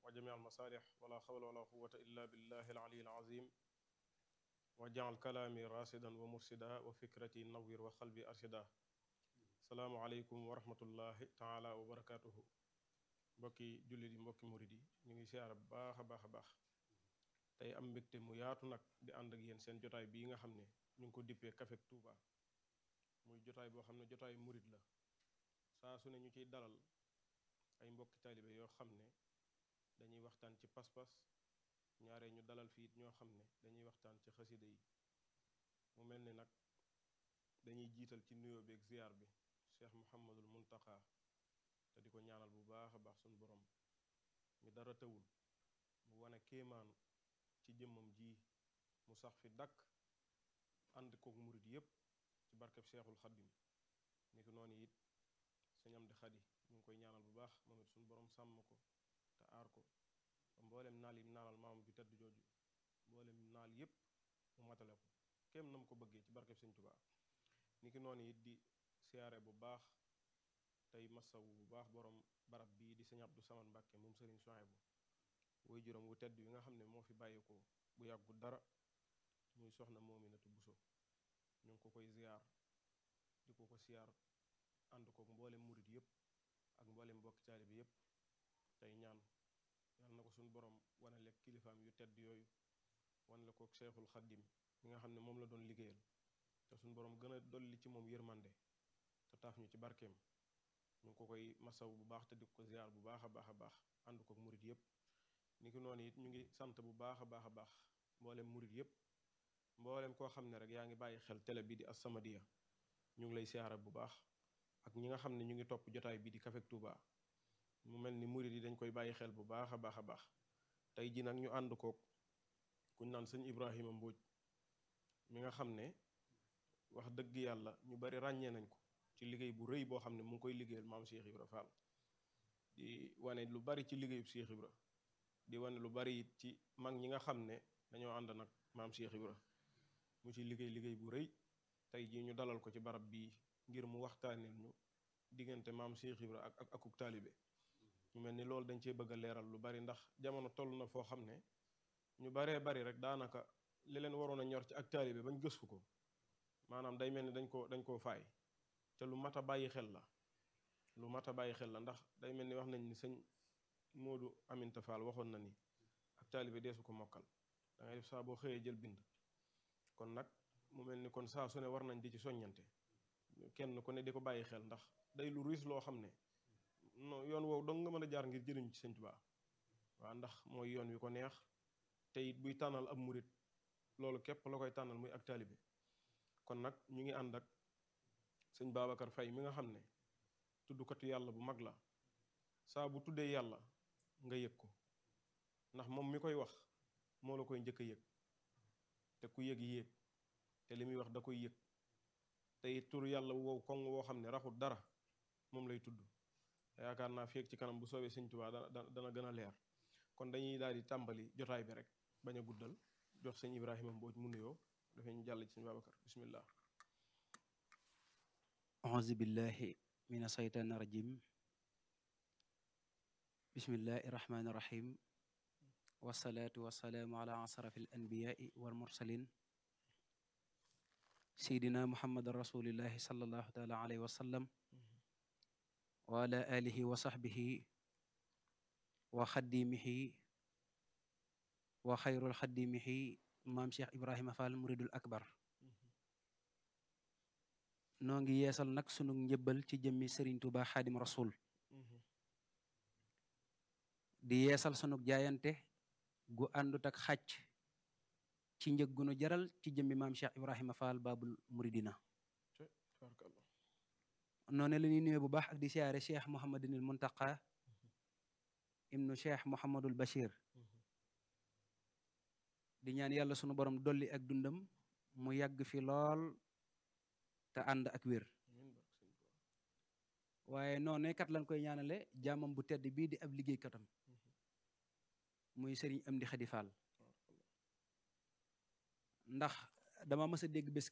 wa jami al masaalix wala xawla wala quwata illa billahi al ali al azim wa jaal kalaami rasidan wa mursida wa fikrati nawir wa xalbi arshida salaamu aleykum wa rahmatullahi taala wa barakatuhu mbokki jullit yi mbokki murid yi ñu ngi siyaara bu baax a baax a baax tey am mbégte mu yaatu nag di ànd ak yéen seen jotaay bii nga xam ne ñu ngi ko dippee Café Touba muy jotaay boo xam ne jotaay murid la saa su ne ñu ciy dalal ay mbokki taalibe yoo xam ne dañuy waxtaan ci pas-pas ñaare ñu dalal fii ñoo xam ne dañuy waxtaan ci xasida yi mu mel ni nag dañuy jiital ci nuyoo beeg ziar bi Cheikh Mouhamadul Muntaka te di ko ñaanal bu baax a baax suñu borom mi dara tawul mu wane kéemaan ci jëmmam ji mu sax fi dakk ànd kook murid yépp ci barkeb Cheikhul Xaddim ni ko noonu it sëñ am di xadi ñu ngi koy ñaanal bu baax moom it suñu borom sàmm ko te aar ko ba mboolem naal yi naalal maamam ju tedd jooju mboolem naal yépp mu matale ko kéem na mu ko bëggee ci barkeb sëñ Tuubaa ni ki noonu it di siyaare bu baax tey masawu bu baax borom barab bii di sëñ Abdou Samad Mbàkke moom sëriñ Souhaïbou woy juróom wu tedd wi nga xam ne moo fi bàyyeekoo bu yàggu dara muy soxna Moominatu Buso ñu ngi ko koy ziyaar di ko ko siyaar ànd kook mboolem murit yépp ak mboolem mbokki taalibe yépp tey ñaan yàlla na ko suñu borom wane lekk kilifaam yu tedd yooyu wane la kook Seexul Xaddim mi nga xam ne moom la doon liggéeyal te suñu borom gën a dolli ci moom yërmande te taaf ñu ci barkeem ñu ngi ko koy masaw bu baax te di ko ziyaar bu baax a baax a baax ànd kook murit yépp ni ki noonu it ñu ngi sant bu baax a baax a baax mboolem murit yépp mboolem koo xam ne rek yaa ngi bàyyi xel télé bi di As-Samadiyya ñu ngi lay siyaara bu baax ak ñi nga xam ne ñu ngi topp jotaay bi di Café Touba mu mel ni murit yi dañ koy bàyyi xel bu baax a baax a baax tey ji nag ñu ànd kook kuñ naan sëñ Ibrahima Mbóoj mi nga xam ne wax dëgg yàlla ñu bari ràññee nañ ko ci liggéey bu rëy boo xam ne mu ngi koy liggéeyal maam Cheikh Ibra Fall di wane lu bari ci liggéeyub Cheikh Ibra di wane lu bari it ci mag ñi nga xam ne dañoo ànd nag maam Cheikh Ibra mu ci liggéey liggéey bu rëy tey jii ñu dalal ko ci barab bii ngir mu waxtaaneel ñu diggante maam Cheikh Ibra ak ak akuk taalibe ñu mel ni loolu dañ cee bëgg a leeral lu bari ndax jamono toll na foo xam ne ñu baree bari rek daanaka li leen waroon a ñor ci ak taalibe bañ gëstu ko maanaam day mel ni dañ ko dañ koo faay te lu mat a bàyyi xel la lu mat a bàyyi xel la ndax day mel ni wax nañ ni sëñ Moodu Aminta Fall waxoon na ni ak taalibe deesu ko mokkal da ngay def saa boo xëyee jël bind kon nag mu mel ni kon saa su ne war nañ di ci soññante kenn ku ne di ko bàyyi xel ndax day lu ruus loo xam ne non yoon woowu dong nga mën a jaar ngir jëriñ ci sëñ Tuubaa waaw ndax mooy yoon wi ko neex te it buy tànnal ab murit loolu képp la koy tànnal muy ak taalibe kon nag ñu ngi ànd ak sëñ Babacar Faye mi nga xam ne tuddukatu yàlla bu mag la saa bu tuddee yàlla nga yëg ko ndax moom mi koy wax moo la koy njëkk a yëg te ku yëg yéeg te li muy wax da koy yëg te it tur yàlla wow koŋ woo xam ne raxul dara moom lay tudd yaakaar naa feeg ci kanam bu soobee sëñ Tuubaa dana dana gën a leer kon dañuy daal di tàmbali jotaay bi rek bañ a guddal jox sëñ Ibrahima Mbooj mu nuyoo dafay ñu jàll ci sëñ Babacar bismillah auzu billahi min asaytaani rajim bismillahi rahmaani rahim wasalaatu wasalaamu ala asrafi al anbiyaai wal mursalin seydina muhammadan rasulillahi salallahu taala alayhi wa sallam wa ala alihi wa sahbihi wa xaddimihi wa xayrul xaddimihi maam cheikh ibrahima fall muridul akbar noo ngi yeesal nag sunu njëbbal ci jëmmi sëriñ tuba xaadim rasul di yeesal sunu jaayante gu àndut ak xàcc ci njëg gu nu jaral ci jëmmi maam cheikh ibrahima fall babul muridina noonu la ñuy nuyee bu baax ak di siyaare cheikh mouhamadinil muntaqa ibnu cheikh mouhamadul bachir di ñaan yàlla sunu borom dolli ak dundam mu yàgg fi lool te ànd ak wér waaye noonu kat lañ koy ñaanale jaamam bu tedd bii di ab liggéeykatam muy sëriñ Amdi Xadi Fall ndax dama mës a dégg bés